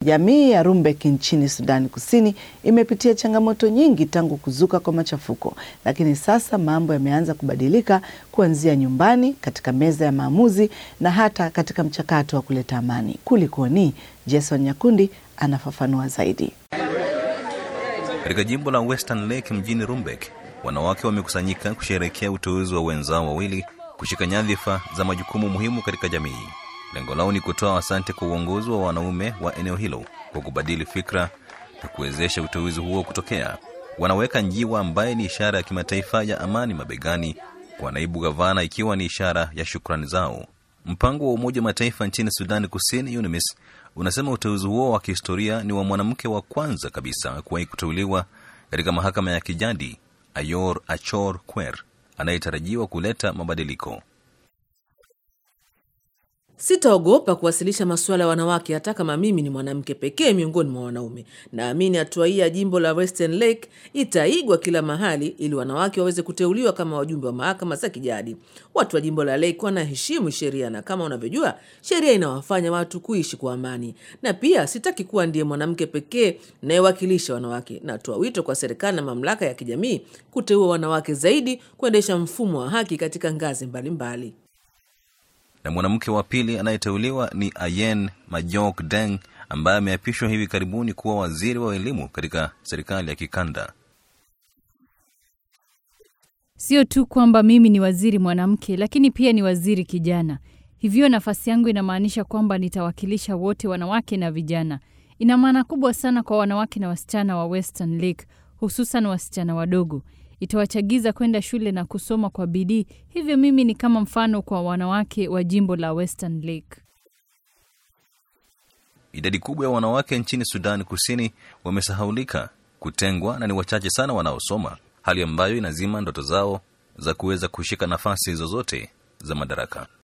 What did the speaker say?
Jamii ya Rumbek nchini Sudani Kusini imepitia changamoto nyingi tangu kuzuka kwa machafuko, lakini sasa mambo yameanza kubadilika kuanzia nyumbani, katika meza ya maamuzi na hata katika mchakato wa kuleta amani. Kulikoni? Jason Nyakundi anafafanua zaidi. Katika jimbo la Western Lake mjini Rumbek, wanawake wamekusanyika kusherehekea uteuzi wa wenzao wawili kushika nyadhifa za majukumu muhimu katika jamii. Lengo lao ni kutoa asante kwa uongozi wa wanaume wa eneo hilo kwa kubadili fikra na kuwezesha uteuzi huo kutokea. Wanaweka njiwa ambaye ni ishara ya kimataifa ya amani mabegani kwa naibu gavana, ikiwa ni ishara ya shukrani zao. Mpango wa Umoja wa Mataifa nchini Sudani Kusini, UNMISS, unasema uteuzi huo wa kihistoria ni wa mwanamke wa kwanza kabisa kuwahi kuteuliwa katika mahakama ya kijadi, Ayor Achor Kwer, anayetarajiwa kuleta mabadiliko. Sitaogopa kuwasilisha masuala ya wanawake hata kama mimi ni mwanamke pekee miongoni mwa wanaume. Naamini hatua hii ya jimbo la Western Lake itaigwa kila mahali ili wanawake waweze kuteuliwa kama wajumbe wa mahakama za kijadi. Watu wa jimbo la Lake wanaheshimu sheria, na kama unavyojua, sheria inawafanya watu kuishi kwa amani. Na pia sitaki kuwa ndiye mwanamke pekee nayewakilisha wanawake. Natoa wito kwa serikali na mamlaka ya kijamii kuteua wanawake zaidi kuendesha mfumo wa haki katika ngazi mbalimbali mbali na mwanamke wa pili anayeteuliwa ni Ayen Majok Deng ambaye ameapishwa hivi karibuni kuwa waziri wa elimu katika serikali ya kikanda. Sio tu kwamba mimi ni waziri mwanamke, lakini pia ni waziri kijana. Hivyo nafasi yangu inamaanisha kwamba nitawakilisha wote, wanawake na vijana. Ina maana kubwa sana kwa wanawake na wasichana wa Western Lake, hususan wasichana wadogo itawachagiza kwenda shule na kusoma kwa bidii. Hivyo mimi ni kama mfano kwa wanawake wa jimbo la Western Lake. Idadi kubwa ya wanawake nchini Sudani Kusini wamesahaulika, kutengwa na ni wachache sana wanaosoma, hali ambayo inazima ndoto zao za kuweza kushika nafasi zozote za madaraka.